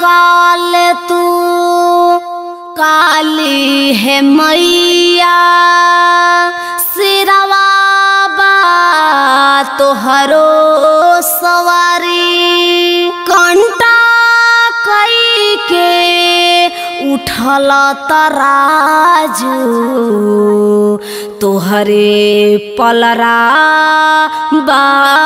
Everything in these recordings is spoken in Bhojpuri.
काल तू काली है मैया सिरवा बा तोहरो सवारी कंटा कई के उठल तराजू तोहरे पलरा बा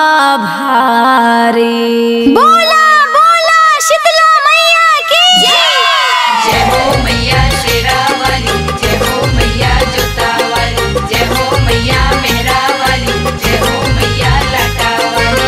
भारी बोला बोला शीतला मैया की जय हो मैया शेरावाली जय हो मैया जोतावाली जय हो मैया मेहरावाली जय हो मैया लाटावाली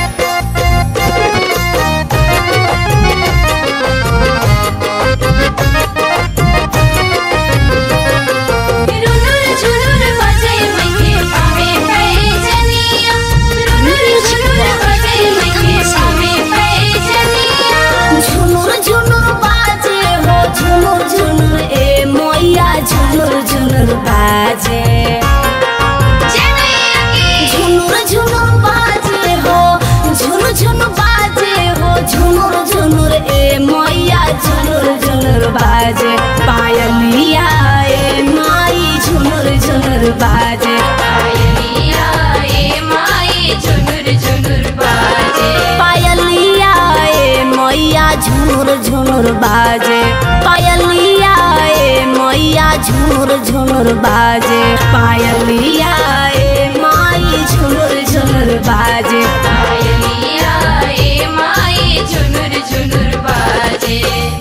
रुनुर झुनुर बजे मैके पावे पैजनिया रुनुर झुनुर बजे मैके पावे पैजनिया झुनुर झुनुर बाजे हो झुनुर झुनुर ए मैया झुनुर झुनुर बाजे जय मैया की झुनुर झुनुर बाजे हो झुनुर झुनुर बाजे हो झुनुर झुनुर ए मैया झुनुर झुनुर बाजे पायलिया ए माई झुनुर झुनुर बाजे पायलिया ए माई झुनुर झुनुर बाजे पायलिया ए मैया झुनुर झुनुर बाजे पायलिया ए मैया झुनुर झुनुर बाजे पायलिया ए माई झुनुर झुनुर बाजे पायलिया ए माई झुनुर झुनुर बाजे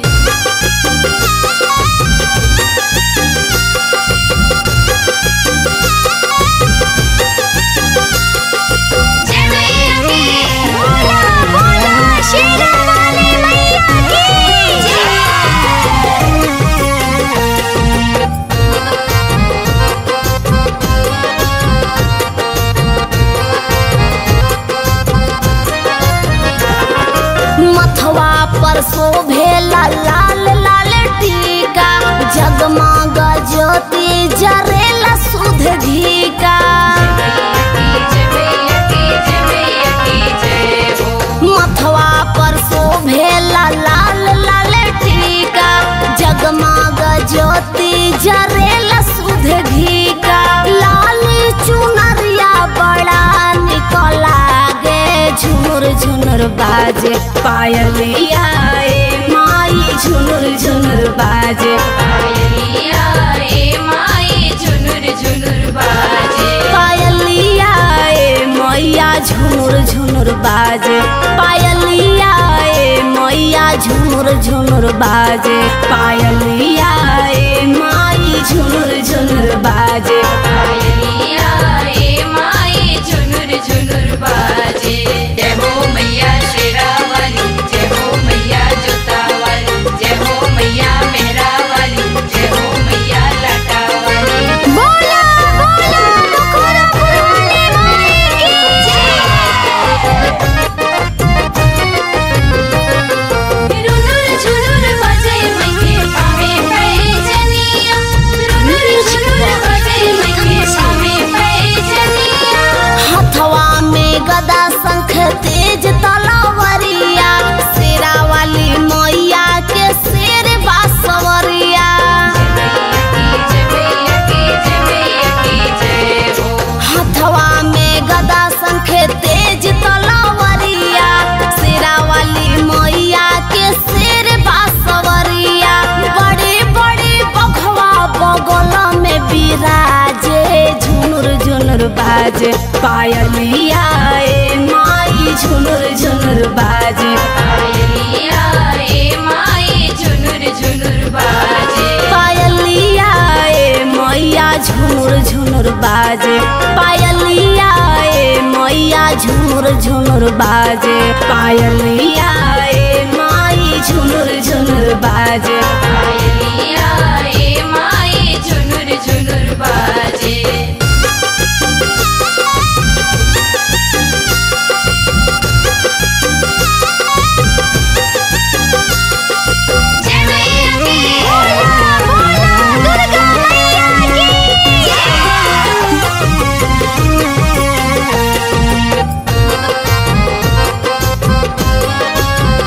जय मैया की बोला बोला शेरावाली मैया की मथवा पर शोभेला लाल लाल टीका जगमग ज्योति जरेला सुध घीका जय मैया की जय मैया की जय हो मथवा पर शोभेला लाल लाल टीका जगमग ज्योति जरेला सुध घीका लाल चुनरिया बड़ा निकला गे झुनुर झुनुर बाजे पायलिया ए माई झुनुर झुनुर बाजे पायलिया ए माई झुनुर झुनुर बाजे पायलिया ए मैया झुनुर झुनुर बाजे पायलिया ए मैया झुनुर झुनुर बाजे पायलिया ए माई झुनुर झुनुर बाजे पायलिया ए माई झुनुर झुनुर बाजे जय हो मैया शेरावाली जय हो मैया जोतावाली जय हो मैया मेहरावाली जय हो मैया लाटावाली बोला बोला बखोरा पुराने माई की रुनुर झुनुर बजे मैके पावे पैजनिया रुनुर झुनुर बजे मैके पावे पैजनिया हथवा में गदा शंख तेज तलवरिया शेरा वाली मैया के शेर बासवरिया जय मैया की जय मैया की जय हो हथवा में गदा शंख तेज तलवरिया शेरा वाली मैया के शेर बासवरिया बड़े बड़े बघवा बगल में बिराजे झुनुर झुनुर बाजे पायलिया ए माई झुनुर झुनुर बाजे पायलिया ए माई झुनुर झुनुर बाजे पायलिया ए मैया झुनुर झुनुर बाजे पायलिया ए मैया झुनुर झुनुर बाजे पायलिया ए माई झुनुर झुनुर बाजे पायलिया ए माई झुनुर झुनुर बाजे जय मैया की बोला बोला दुर्गा मैया की जय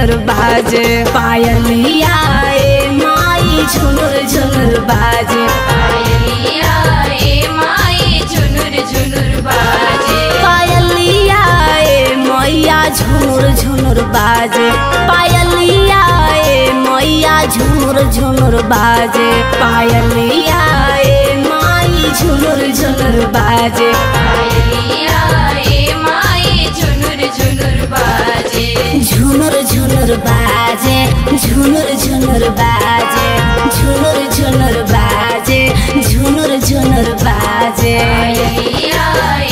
झुनुर बाजे पायलिया ए माई झुनुर झुनुर बाजे पायलिया ए माई झुनुर झुनुर बाजे पायलिया ए मैया झुनुर झुनुर बाजे पायलिया ए मैया झुनुर झुनुर बाजे पायलिया ए माई झुनुर झुनुर बाजे पायलिया ए माई झुनुर झुनुर बाजे झुनुर झुनुर बाजे झुनुर झुनुर बाजे झुनुर झुनुर बाजे झुनुर झुनुर बाजे पायलिया